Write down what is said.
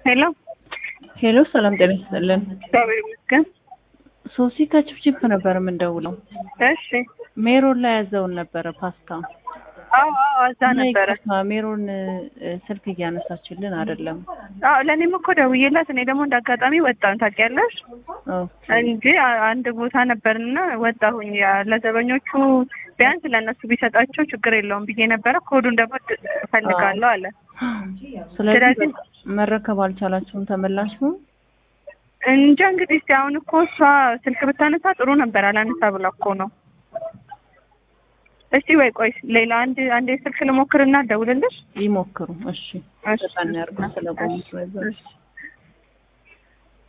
ሄሎ ሄሎ፣ ሰላም ጤና ይስጥልን። እግዚአብሔር ይመስገን። ሶሲ ከችፕችፕ ነበር የምንደውለው። እሺ ሜሮን ላይ ያዘውን ነበረ ፓስታ አዎ አዎ እዛ ነበረ። ይቅርታ፣ ሜሮን እ፣ ስልክ እያነሳችልን አይደለም። አዎ ለእኔም እኮ ደውዬላት እኔ ደግሞ እንደ አጋጣሚ ወጣሁ ታውቂያለሽ ኦኬ እንጂ አ- አንድ ቦታ ነበርና ወጣሁኝ። ያ- ለዘበኞቹ ቢያንስ ለእነሱ ቢሰጣቸው ችግር የለውም ብዬ ነበረ። ኮዱን ደግሞ ድ- እፈልጋለሁ አለ። ስለዚህ ስለዚህ- መረከብ አልቻላችሁም ተመላሽ ነው? እንጃ እንግዲህ እስኪ አሁን እኮ እሷ ስልክ ብታነሳ ጥሩ ነበር። አላነሳ ብላ እኮ ነው። እስቲ ወይ ቆይ ሌላ አንድ አንድ ስልክ ልሞክርና ደውልልሽ። ይሞክሩ። እሺ እሺ። በጣም ያርጉ ስለቆሙ ስለዛ እሺ